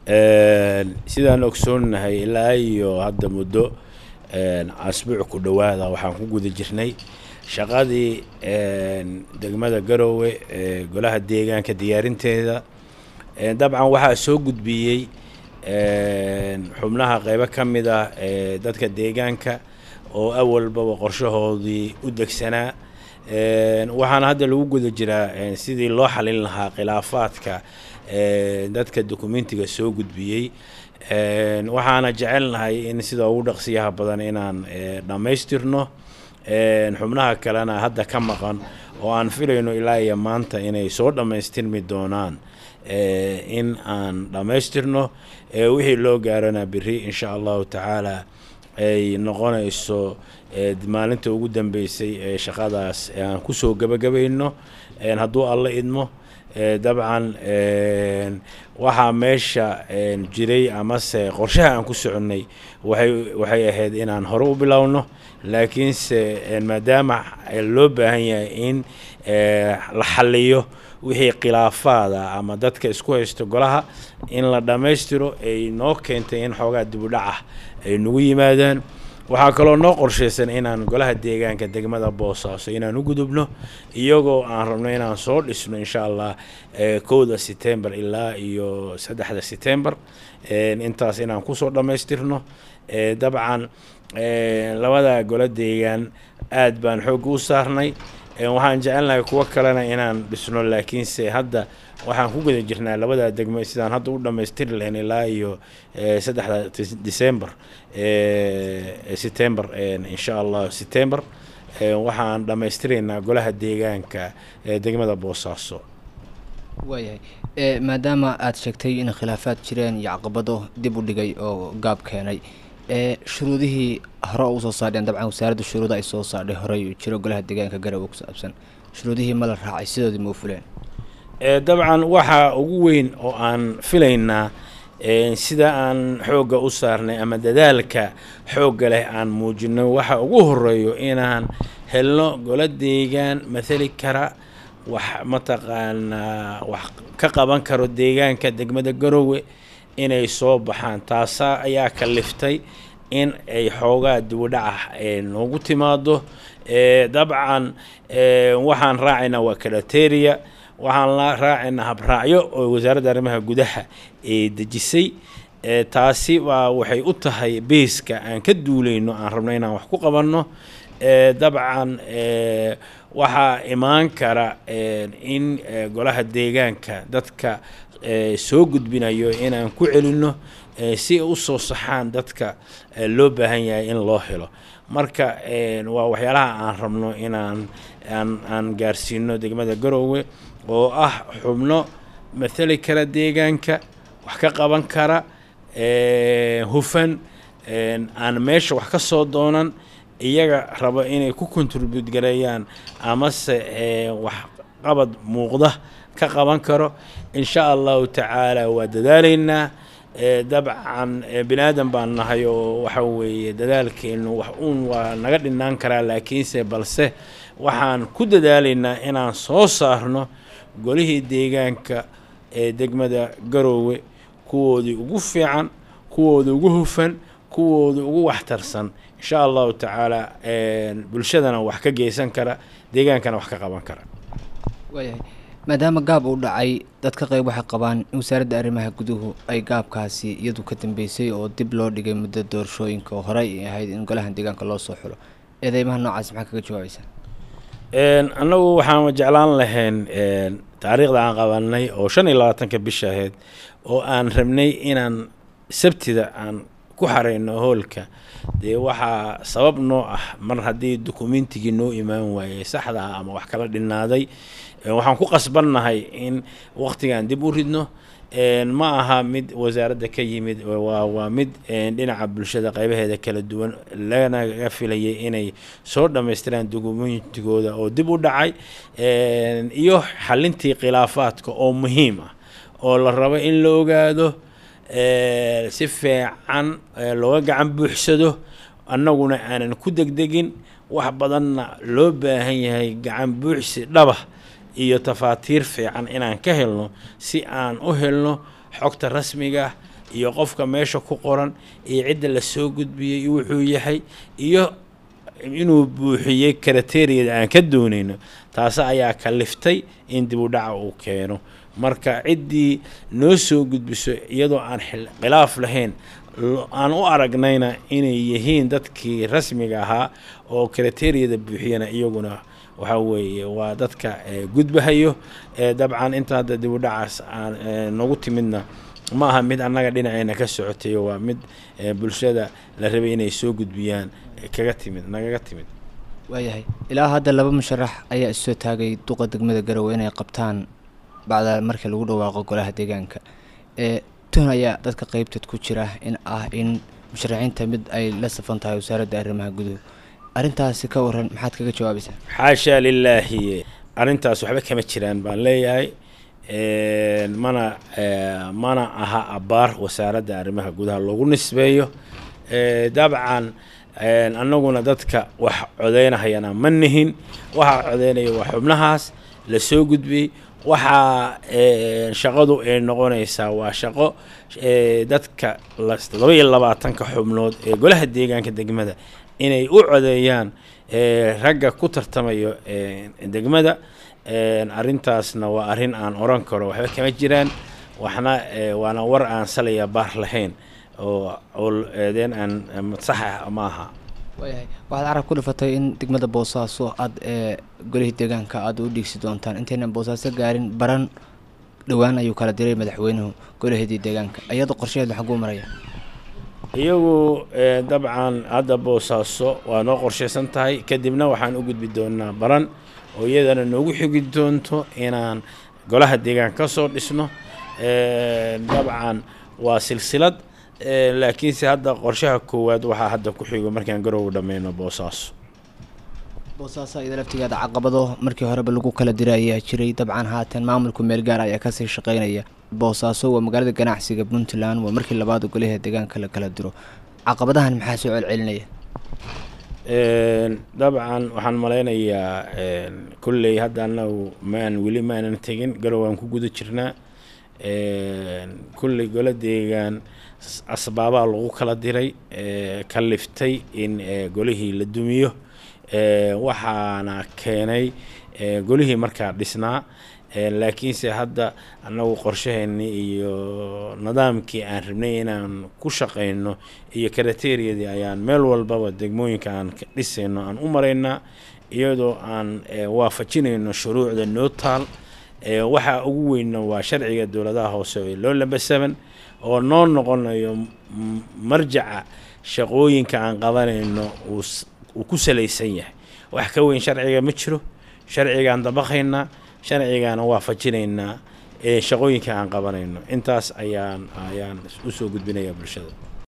sidaan ogsoonnahay ilaa iyo hadda muddo asbuuc ku dhowaada waxaan ku guda jirnay shaqadii degmada garoowe ee golaha deegaanka diyaarinteeda dabcan waxaa soo gudbiyey xubnaha qeybo ka mid ah ee dadka deegaanka oo awalbaba qorshahoodii u degsanaa waxaana hadda lagu guda jiraa sidii loo xalin lahaa khilaafaadka dadka dokumentiga soo gudbiyey waxaana jecelnahay in sida ugu dhaqsiyaha badan inaan dhammaystirno xubnaha kalena hadda ka maqan oo aan filayno ilaa iyo maanta inay soo dhammaystirmi doonaan in aan dhammaystirno wixii loo gaarana beri insha allahu tacaala ay noqonayso maalinta ugu dambeysay ee shaqadaas aan kusoo gebagabayno hadduu alla idmo dabcan waxaa meesha jiray amase qorshaha aan ku soconnay waxay waxay ahayd inaan hore u bilowno laakiinse maadaama loo baahan yahay in la xaliyo wixii khilaafaada ama dadka isku haysto golaha in la dhammaystiro ay noo keentay in xoogaa dibudhac ah ay nagu yimaadaan waxaa kaloo noo qorshaysan inaan golaha deegaanka degmada boosaaso inaan u gudubno iyagoo aan rabno inaan soo dhisno insha allah kowda setembar ilaa iyo saddexda setembar intaas inaan kusoo dhammaystirno dabcan labada golo deegaan aad baan xoogga u saarnay waxaan jecelnahay kuwo kalena inaan dhisno laakiinse hadda waxaan ku guda jirnaa labada degmo sidaan hadda u dhammaystiri lahayn ilaa iyo saddexda december setember insha allah setember waxaan dhammaystiraynaa golaha deegaanka degmada boosaaso waayahay maadaama aada sheegtay in khilaafaad jireen iyo caqabado dib u dhigay oo gaab keenay shuruudihii hore u soo saadheen dabcan wasaaradda shuruuda ay soo saadhay horey jiro golaha deegaanka garowe ku saabsan shuruudihii ma la raacay sidoodii ma u fuleen dabcan waxaa ugu weyn oo aan filaynaa sida aan xoogga u saarnay ama dadaalka xoogga leh aan muujino waxa ugu horeeyo inaan helno golo deegaan mathali kara wax mataqaanaa wax ka qaban karo deegaanka degmada garowe inay soo baxaan taasa ayaa kaliftay in ay xoogaa dibudhaca noogu timaado dabcan waxaan raacaynaa waa kalateria waxaan la raacaynaa habraacyo oo wasaaradda arrimaha gudaha ee dejisay taasi baa waxay u tahay beeska aan ka duulayno aan rabno inaan wax ku qabanno dabcan waxaa imaan kara in golaha deegaanka dadka soo gudbinayo inaan ku celinno si u soo saxaan dadka loo baahan yahay in loo helo marka waa waxyaalaha aan rabno inaan aan aan gaarsiino degmada garoowe oo ah xubno mathali kara deegaanka wax ka qaban kara hufan aan meesha wax ka soo doonan iyaga raba inay ku contribute gareeyaan amase wax qabad muuqda ka qaban karo insha allahu tacaala waa dadaalaynaa dabcan bini aadan baan nahay oo waxa weeye dadaalkeenu wax uun waa naga dhinaan karaa laakiinse balse waxaan ku dadaalaynaa inaan soo saarno golihii deegaanka ee degmada garoowe kuwoodii ugu fiican kuwoodii ugu hufan kuwoodii ugu waxtarsan insha allahu tacaala bulshadana wax ka geysan kara deegaankana wax ka qaban kara waayahay maadaama gaab uu dhacay dadka qayb waxay qabaan in wasaaradda arrimaha guduhu ay gaabkaasi iyadu ka dambeysay oo dib loo dhigay muddo doorashooyinka oo horey ahayd in golahan deegaanka loo soo xulo eedeymaha noocaas maxaa kaga jawaabaysaa annagu waxaan jeclaan lahayn taariikhda aan qabanay oo shan iyo labaatanka bisha ahayd oo aan rabnay inaan sabtida aan ku xareyno hoolka dee waxaa sabab noo ah mar haddii dokumentigii noo imaan waayey saxda ah ama wax kala dhinaaday waxaan ku qasbannahay in waqtigan dib u ridno ma aha mid wasaaradda ka yimid waa waa mid dhinaca bulshada qaybaheeda kala duwan lanaga filayay inay soo dhammaystiraan dokumentigooda oo dib u dhacay iyo xalintii khilaafaadka oo muhiim ah oo la rabo in la ogaado si fiican looga gacan buuxsado annaguna aanan ku degdegin wax badanna loo baahan yahay gacan buuxsi dhaba iyo tafaatiir fiican inaan ka helno si aan u helno xogta rasmiga iyo qofka meesha ku qoran iyo cidda lasoo gudbiyey wuxuu yahay iyo inuu buuxiyey karateriyada aan ka doonayno taasi ayaa kaliftay in dib u dhaca uu keeno marka ciddii noo soo gudbiso iyadoo aan khilaaf lahayn aan u aragnayna inay yihiin dadkii rasmiga ahaa oo karateriyada buuxiyana iyaguna waxaa weeye waa dadka gudbahayo dabcan inta hadda dib u dhacaas aan nagu timidna ma aha mid annaga dhinaceyna ka socotay waa mid bulshada la rabay inay soo gudbiyaan kaga timid nagaga timid waayahay ilaa hadda laba musharax ayaa issoo taagay duqa degmada garowe inay qabtaan bacda markii lagu dhawaaqo golaha deegaanka ee tun ayaa dadka qeybteed ku jira in ah in musharaxiinta mid ay la safan tahay wasaaradda arrimaha guduhu arrintaasi ka waran maxaad kaga jawaabaysaa xaashaa lilaahi arrintaas waxba kama jiraan baan leeyahay mana mana aha abaar wasaaradda arrimaha gudaha loogu nisbeeyo dabcan annaguna dadka wax codeynahayana ma nihin waxaa codeynaya waa xubnahaas la soo gudbiyey waxaa shaqadu ay noqonaysaa waa shaqo dadka todoba iyo labaatanka xubnood ee golaha deegaanka degmada inay u codeeyaan ragga ku tartamayo degmada arrintaasna waa arrin aan oran karo waxba kama jiraan waxna waana war aan salaya baar lahayn oo eedeen aan saxa ma aha waayahay waxaad carab ku dhifatay in degmada boosaaso aada ee golihii deegaanka aada u dhiigsi doontaan intaynan boosaaso gaarin baran dhowaan ayuu kala diray madaxweynuhu golaheedii deegaanka iyadoo qorshaheed xaguu maraya iyagu dabcan hadda boosaaso waa noo qorshaysan tahay kadibna waxaan u gudbi doonaa baran oo iyadana noogu xigi doonto inaan golaha deegaanka ka soo dhisno dabcan waa silsilad laakiinse hadda qorshaha koowaad waxaa hadda ku xigo markaan garow dhammayno boosaaso boosaaso iyada laftigeeda caqabado markii horeba lagu kala dira ayaa jiray dabcan haatan maamulku meelgaar ayaa kasii shaqeynaya boosaaso waa magaalada ganacsiga puntland waa markii labaad golaha deegaanka la kala diro caqabadahan maxaa soo celcelinaya dabcan waxaan malaynayaa kolley hadda anagu maan weli maanan tegin garow aan ku guda jirnaa kolley gola deegaan asbaabaa lagu kala diray ka liftay in golihii la dumiyo waxaana keenay golihii markaa dhisnaa laakiinse hadda annagu qorshaheennii iyo nidaamkii aan rabnay inaan ku shaqayno iyo karateriyadii ayaan meel walbaba degmooyinka aan ka dhisayno aan u maraynaa iyadoo aan waafajinayno shuruucda noo taal waxaa ugu weynna waa sharciga dowladaha hoose ee loo lambasaban oo noo noqonayo marjaca shaqooyinka aan qabanayno uu ku salaysan yahay wax ka weyn sharciga ma jiro sharcigaan dabaqaynaa sharcigaana waafajinaynaa ee shaqooyinka aan qabanayno intaas ayaan ayaan usoo gudbinayaa bulshada